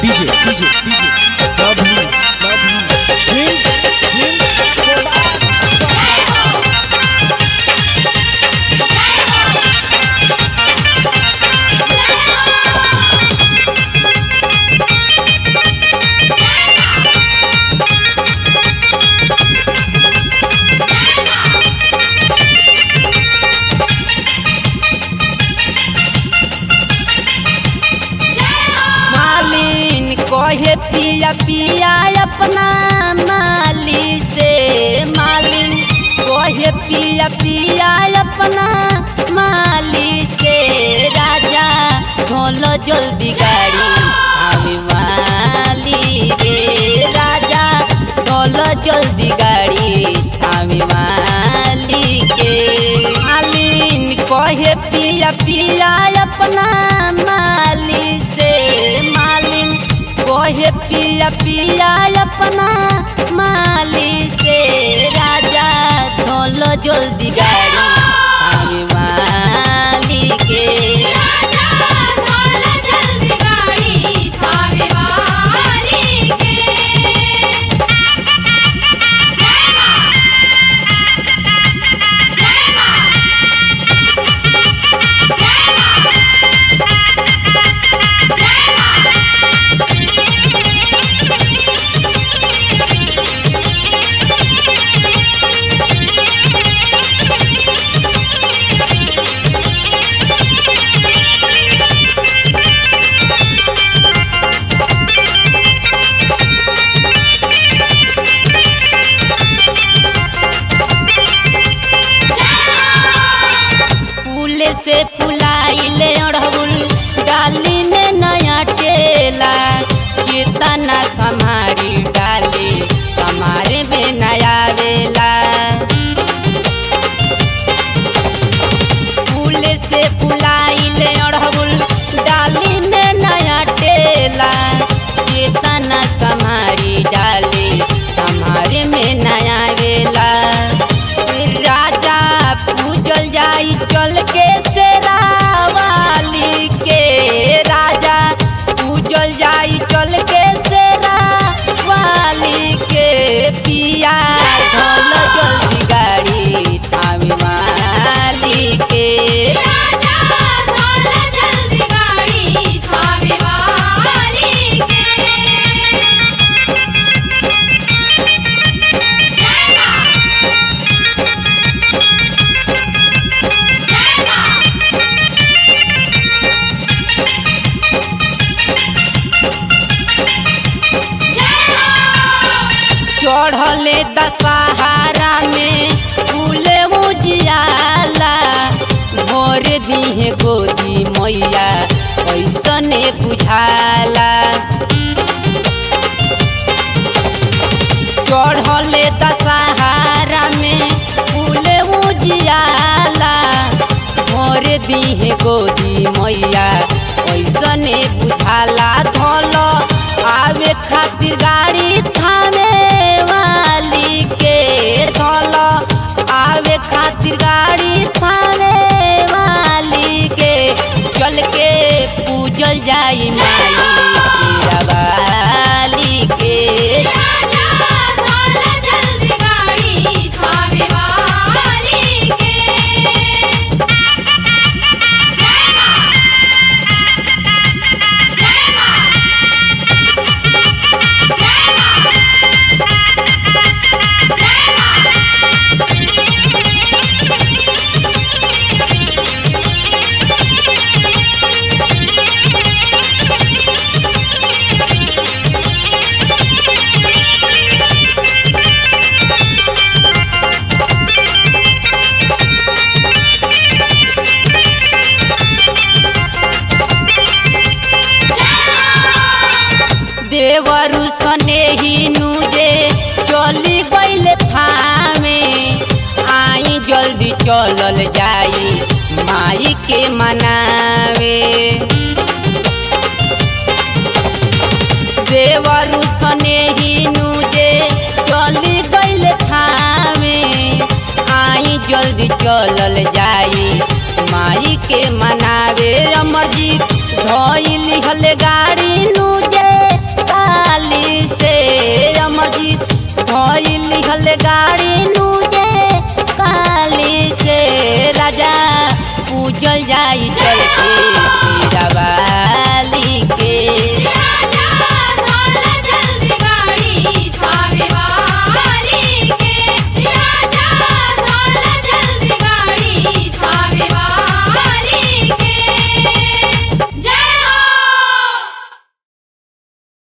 DJ, DJ, DJ. Love you, love you. Prince, Prince, मालिन कहे पिया पिया अपना माली से मालिन कहे पिया पिया अपना माली से राजा ढोलो जल्दी गाड़ी हमें माली रे राजा ढोलो जल्दी गाड़ी हमें माली के मालिन कहे पिया पिया अपना माली से मालिन कहे पिया पिया अपना माली से राजा धोलो जल्दी गाड़ी हमें माली के फूल से फुलाइले अड़हुल डाली में नया टेला कितना समारी डाली समारे में नया वेला फूल से फुलाइले अड़हुल डाली में नया टेला कितना समारी डाली समारे में नया वेला राजा पूजल जाई चल के शेरावाली के राजा पूजल जाई चल के शेरावाली के पिया ढोल जल्दी गाड़ी थामी माली के चढ़ले दशहरा में फूले उजियाला भोर दिहे गोदी मैया ऐसने बुझाला चढ़ले दशहरा में फूले उजियाला भोर दिहे गोदी मैया ऐसने बुझाला धल आवे खातिर गाड़ी थामे वाली के धल आवे खातिर गाड़ी थामे वाली के चल के पूजल जाई माई तेरा वाली के देवरु सने ही नुजे चली गईले थामे आई जल्दी चलल जाई माई के मनावे देवरु सने ही नुजे चली गईले थामे आई जल्दी चलल जाई माई के मनावे अमरजी धोइली हले गाड़ी नु